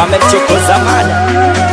amemchokoza mada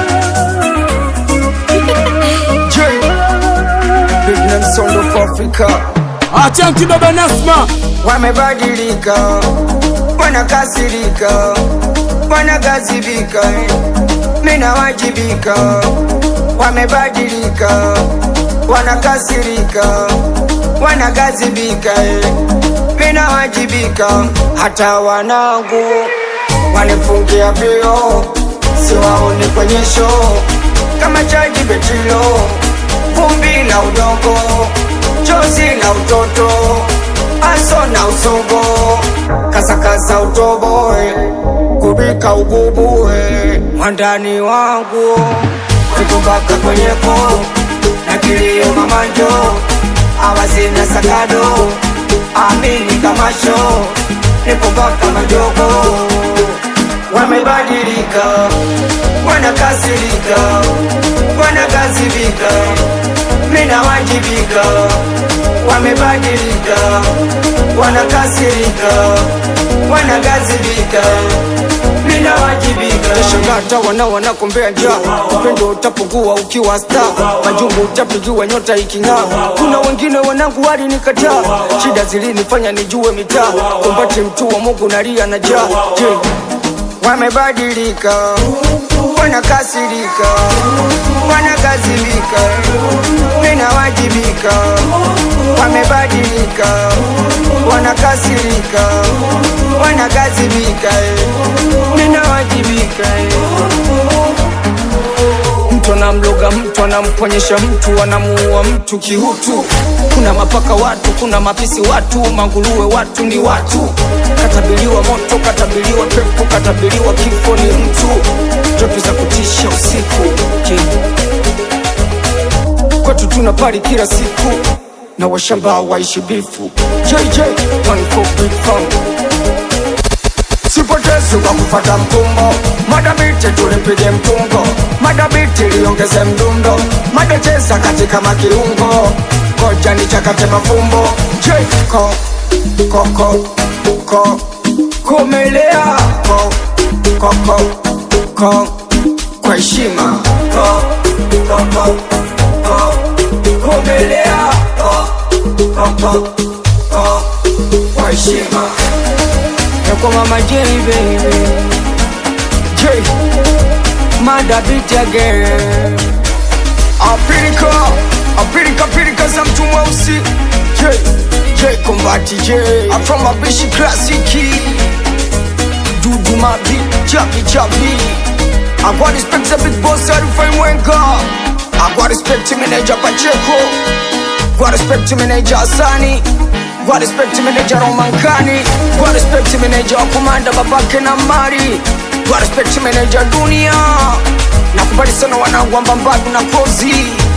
J Big name sound of Africa Achanki baba Nasma wamebadilika, wanakasirika, wanagazibika, mina wajibika. Wamebadilika, wanakasirika, wanagazibika, mina wajibika. Hata wanangu wanifungia vio, siwaoni kwenye show kama chaji betilo, vumbi la udongo, chozi la utoto aso na usogo kasakasa utoboe kubika ugubue mwandani wangu kutubaka kwenyeko na kilio mamanjo awazina sakado amini kamasho nipobaka majogo wamebadilika wanakasirika wanagazibika mina wajibika wamebadilika wanakasirika wanagazibika mina wajibika shangata wana wanakombea njaa upendo utapungua ukiwa sta majungu utapigiwa nyota iking'aa kuna wengine wanangu walinikataa shida zilinifanya nijue mitaa kumbati mtu wa mungu nalia na jaa je wamebadilika wanakasirika wanagazibika ninawajibika wamebadilika wanakasirika wanagazibika ninawajibika mtu anamloga mtu anamponyesha mtu anamuua mtu kihutu kuna mapaka watu kuna mapisi watu manguruwe watu ni watu katabiliwa moto katabiliwa pepo katabiliwa kifo ni mtu ndoto za kutisha usiku Je, kwetu tuna pari kila siku na washamba waishi bifu JJ one for big fun sipotezi kwa kufata mkumbo madabiti tulipige mtungo madabiti liongeze mdundo madecheza katika makiungo koja ni chakate mafumbo jko koko ko komelea ko koko ko kwa heshima ko koko ko komelea ko koko ko kwa heshima ya kwa mama J baby J Mada beat again Apirika Apirika pirika za mtu mweusi J J Kombati J I'm from Abishi Classic Dudu Mabi Chapi Chapi I got respect the big boss Arifai Mwenga I got respect to manager Pacheco Got respect to manager Asani Got respect to manager Romankani Got respect to manager wa kumanda babake na mari Got respect to manager dunia Nakubali sana wanangu wa Mbambadu na kozi